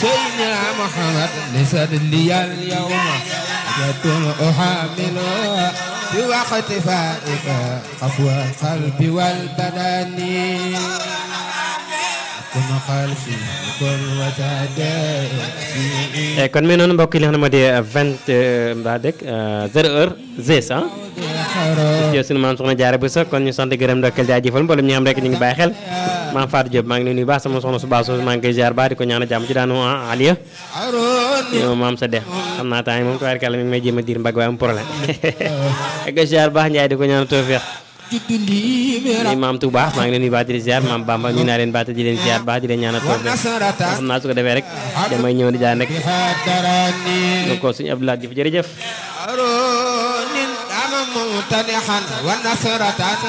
سيدنا محمد لسد لي اليوم يكون أحامل في وقت فائك قفو القلب والبدن كن خلفي كن وتدائي kon mi noonu mbokk yi li nga xam ne moo di vingt mbaa dëkk zéro heure zes ah yow sunu maam soxna jaare bu sa kon ñu sant gërëm ndokkeel jaajëfal mboolem ñi xam rek ñu ngi bàyyi xel maam Fatou Diop maa ngi leen nuyu baax sama soxna su baax soosu maa ngi koy ziar baax di ko ñaanal jàmm ci daanu Aliya عروني yow maam sa dex xam naa temps yi moom tubaarkàlla mi ngi may jéem a diir mbagg waaye am problème ak ko ziar baax Njaay di ko ñaanal tawfeex جد لي ni maam Touba maa ngi leen nuyu baax di leen ziar maam Bamba ñu naa leen baax di leen ziar baax di leen ñaanal tawfeex ونصرة xam naa su ko defee rek damay ñëw di jaan rek بحضرني donc suñu Abdoulaye Diouf jërëjëf عروني دام ممتنحا ونصرة